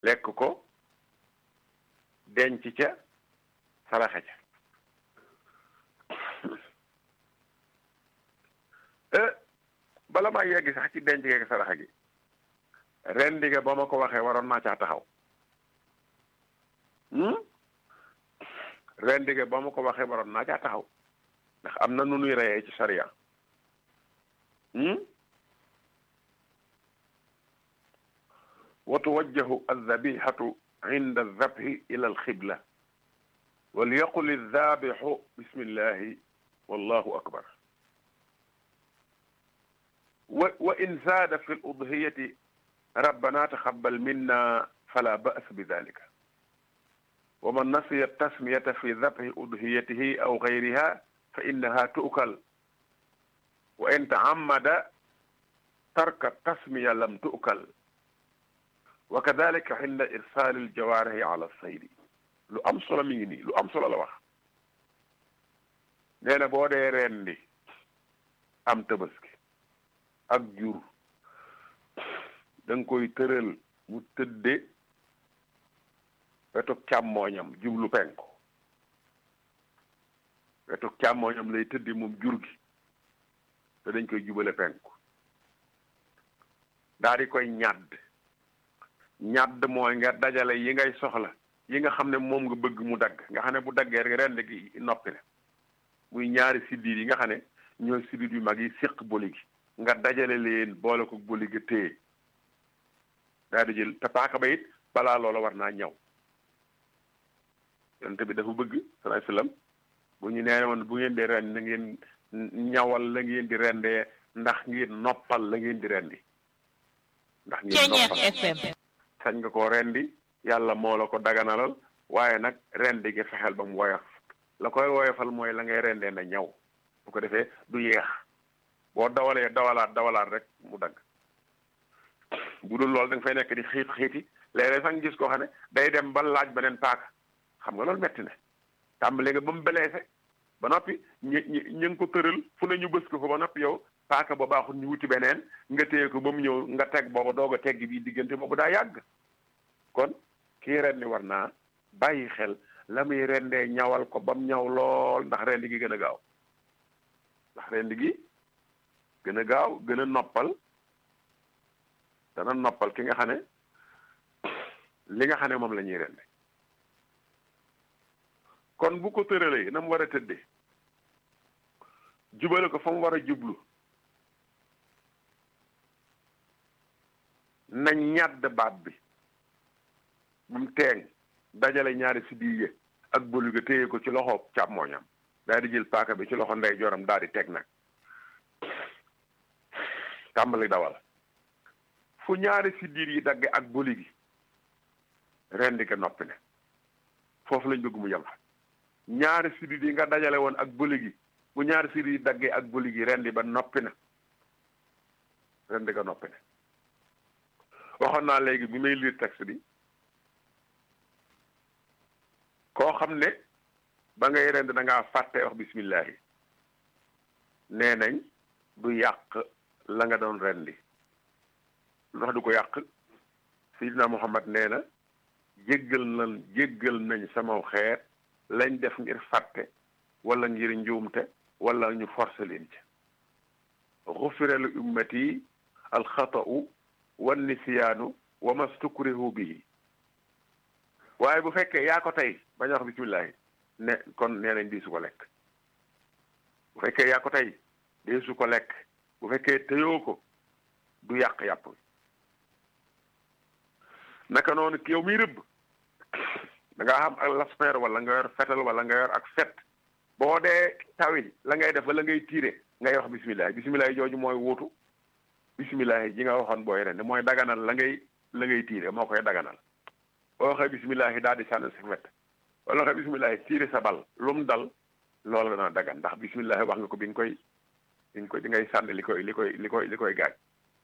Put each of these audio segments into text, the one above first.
lekk ko denc ca saraxe ca bala maa yegg sax ci denc geeg saraxa gi rendi ga ba ma ko waxee waroon naa caa taxaw rendi ga ba ma ko waxee waroon naa caa taxaw ndax am na nu nuy reyee ci sariya wa tuwajjahu aldabihatu inda aldabhi ila alxibla walyaqul aldabixu bismillahi wallahu akbar wa in zaada fi ludhiyati rabbana taxabbal minna fala ba's bi dalika wa man nasiya tasmiyata fi dabhi udhiyatihi aw gayriha fa innaha tu'kal wa in ta'ammada tarka tasmiya lam tu'kal wa kadalika inda irsal aljawaarihi ala saydi lu am solo mi ngi nii lu am solo la wax nee na boo dee rendi am tabaski ak jur da nga koy tëral mu tëdde wetu càmmooñam jublu penku wetu càmmooñam lay tëdde moom jur gi te dañ koy jubale penku daal di koy ñàdd ñàdd mooy nga dajale yi ngay soxla yi nga xam ne moom nga bëgg mu dagg nga xam ne bu daggee rek rend gi noppi na muy ñaari siddiit yi nga xam ne ñooy siddiit yu mag yi séq boli gi nga dajale leen boole ko boli gi téye daal di jël te paaka ba it balaa loola war naa ñaw yonent bi dafa bëgg sallallahu alayhi wasallam bu ñu nee woon bu ngeen di rend na ngeen ñawal la ngeen di rendee ndax ngeen noppal la ngeen di rendi ndax ngeen noppal sañ nga koo rendi yàlla moo la ko daganalal waaye nag rendi gi fexeel ba mu woyof la koy woyofal mooy la ngay rendee na ñaw bu ko defee du yeex boo dawalee dawalaat dawalaat rek mu dagg bu dul loolu da nga fay nekk di xiit xiiti léeg-léeg sax nga gis koo xam ne day dem ba laaj beneen paaka xam nga loolu metti na tàmbale nga ba mu beleese ba noppi ñu ñu ñu ngi ko tëral fu ne ñu bës ko fa ba noppi yow paaka ba baaxul ñu wuti beneen nga téye ko ba mu ñëw nga teg booba doog a tegg bii diggante boobu daa yàgg kon kii rendi war naa bàyyi xel la muy rendee ñawal ko ba mu ñaw lool ndax rendi gi gën a gaaw ndax rendi gi gën a gaaw gën a noppal dana noppal ki nga xam ne li nga xam ne moom la ñuy rende kon bu ko tëralee na mu war a tëddee jubale ko fa mu war a jublu na ñàdd baat bi bu mu teeŋ dajale ñaari si diige ak bëlu ga téye ko ci loxo càmmooñam daal di jël paaka bi ci loxo ndey joram daal di teg nag tàmbali dawal fu ñaari si diir yi dagge ak bëli gi rendi ko noppi ne foofu lañ bëgg mu yem fa ñaari si diir yi nga dajale woon ak bëli gi bu ñaari si diir yi daggee ak bëli gi rendi ba noppi na rendi ko noppi ne waxoon naa léegi bi may lire texte bi koo xam ne ba ngay rend da ngaa fàtte wax bismillahi nee nañ du yàq la nga doon rendi lu tax du ko yàq Seydina Muhammad nee na jéggal nañ jéggal nañ sama xeet lañ def ngir fàtte wala ngir njuumte wala ñu forcé leen ci xufira li ummati alxata'u wa nisyaanu wa mastukrihu bihi waaye bu fekkee yaa ko tey bañ a wax bismillahi ne kon nee nañ di su ko lekk bu fekkee yaa ko tey dee su ko lekk bu fekkee tëyoo ko du yàq yàpp naka noonu ki yow miy rëbb da ngaa xam ak lasper wala nga yor fetal wala nga yor ak fet boo dee tawi la ngay def wala ngay tiire ngay wax bismillahi bismillahi jooju mooy wuutu bismillahi ji nga waxoon booy ren mooy daganal la ngay la ngay tiire moo koy daganal boo waxee bismillahi daal di sànni sa fet wala waxee bismillahi tiire sa bal lu mu dal loolu dana dagan ndax bismillahi wax nga ko bi nga koy bi nga koy di ngay sànni li koy li koy li koy li koy gaañ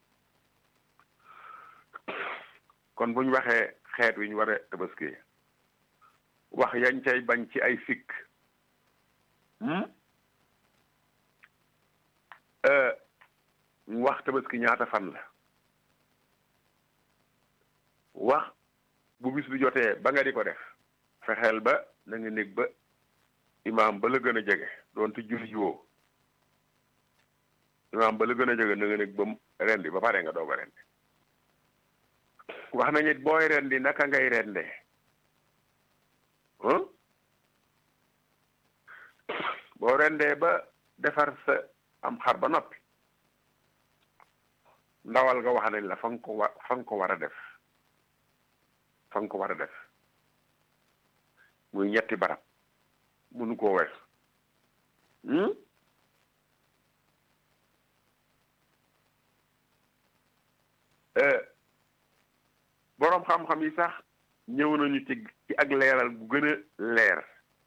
kon bu ñu waxee xeet wi ñu war a tabaski wax yañ cay bañ ci ay sikk mu wax tabaski ñaata fan la wax bu bis bi jotee ba nga di ko def fexeel ba na nga nekk ba imaam ba la gën a jege doonte julli jiwoo imaam ba la gën a jege na nga nekk ba rendi ba pare nga doog a rendi wax nañu booy rendi naka ngay rendee boo rendee ba defar sa am xar ba noppi ndawal nga wax nañ la fa nga ko wa fa nga ko war a def fa nga ko war a def muy ñetti barab munu koo wees boroom xam-xam yi sax ñëw nañu ci ci ak leeral gu gën a leer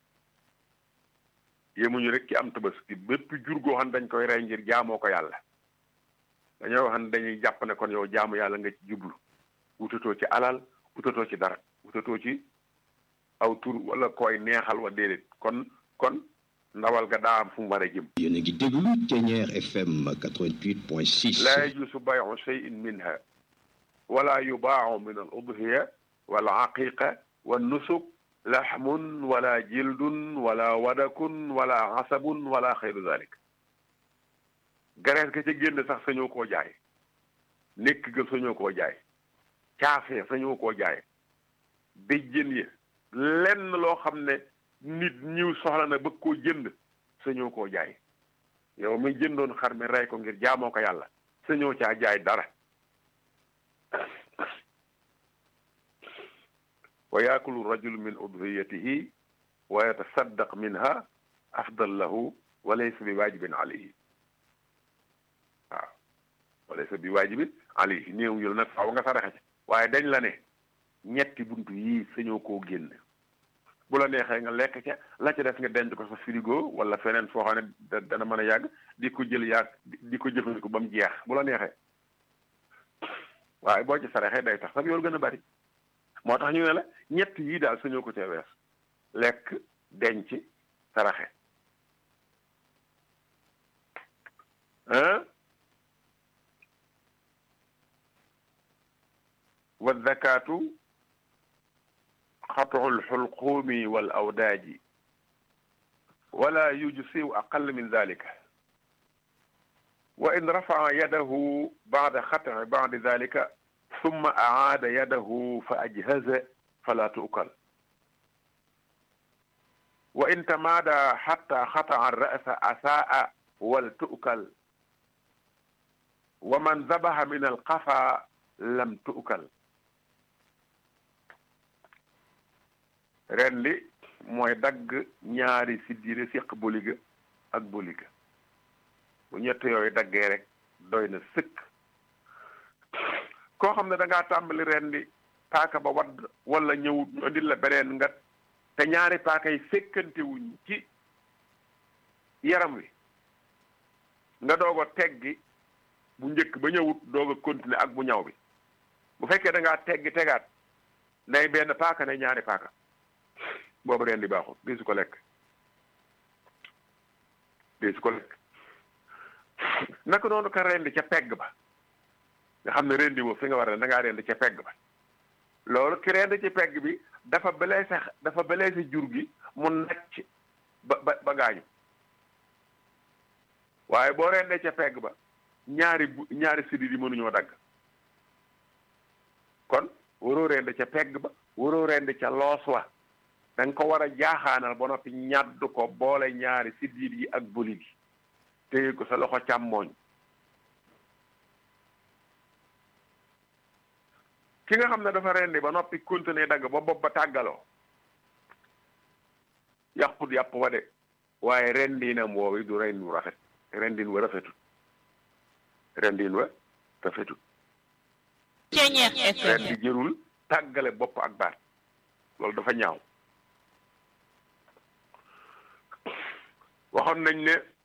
yemuñu rek ci am tabaski bépp jur goo xam dañ koy rey ngir jaamoo ko yàlla dañoo wax ne dañuy jàpp ne kon yow jaamu yàlla nga ci jublu wutatoo ci alal wutatoo ci dara wutatoo ci aw tur wala koy neexal wa déedéet kon kon ndawal ga daa am fu mu war a jëm yéen a ngi déglu Thiéniere FM 88.6 laa yajuusu bayu cheyin minha wala yubaacu min al udhiya wal aqiqa wan nusuk laxmun wala jildun wala wadakun wala asabun wala xeyru dalik garees ga ca génn sax sañoo koo jaay nekk ga sañoo koo jaay caafee sañoo koo jaay béjjën ya lenn loo xam ne nit ñiw soxla na bëgg koo jënd sañoo koo jaay yow mi jëndoon xar mi rey ko ngir jaamoo ko yàlla sañoo caa jaay dara wa yaakulu rajulu min udhiyatihi wa yatasaddaq minha afdal lahu wa laysa bi waajibin alayhi waaw wa laysa bi waajibin alayhi néew ñu la nag faaw nga saraxe ci waaye dañ la ne ñetti buntu yii sañoo koo génn bu la neexee nga lekk ca la ca def nga denc ko sa frigo wala feneen foo xam ne dana mën a yàgg di ko jël yàgg di ko jëfandiku ba mu jeex bu la neexee waaye boo ci saraxee day tax sax yoolu gën a bari moo tax ñu ne la ñett yii daal sañoo ko cee wees lekk denc saraxe wa zakatu xatu lxulquumi wal awdaaji wala yujsiu aqal min dalika wa in rafaa yadahu bada xatci badi dalika summa acaada yadahu fa ajhaza fala tuukal wa in tamaada xatta xataca ra'sa asaa wal tuukal wa man dabaxa min alqafa lam tuukal rendi mooy dagg ñaari siddire siq boliga ak boliga bu ñett yooyu daggee rek doy na sëkk koo xam ne da ngaa tàmbali rendi paaka ba wadd wala ñëwut ñu indil la beneen nga te ñaari paaka yi fekkante wuñ ci yaram wi nga doog a teggi bu njëkk ba ñëwut doog a continuer ak bu ñaw bi bu fekkee da ngaa teggi tegaat nay benn paaka nay ñaari paaka boobu rendi baaxul di su ko lekk di su ko lekk naka noonu ka rendi ca pegg ba nga xam ne rendi woo fi nga war a da ngaa rendi ca pegg ba loolu ki rendi ci pegg bi dafa blessé dafa blessé jur gi mu nacc ba ba ba gaañu waaye boo rendee ca pegg ba ñaari bu ñaari sidit yi mënuñoo dagg kon waroo rendi ca pegg ba waroo rendi ca loos wa da nga ko war a jaaxaanal ba noppi ñàdd ko boole ñaari siddiit yi ak boli gi téye ko sa loxo càmmooñ ki nga xam ne dafa rendi ba noppi continuer dagg ba bopp ba tàggaloo yàqut yàpp wa de waaye rendinam woowi du rendin wu rafet rendin wa rafetut rendin wa rafetut Thiéniere FM rendi jërul tàggale bopp ak baat loolu dafa ñaaw waxoon nañ ne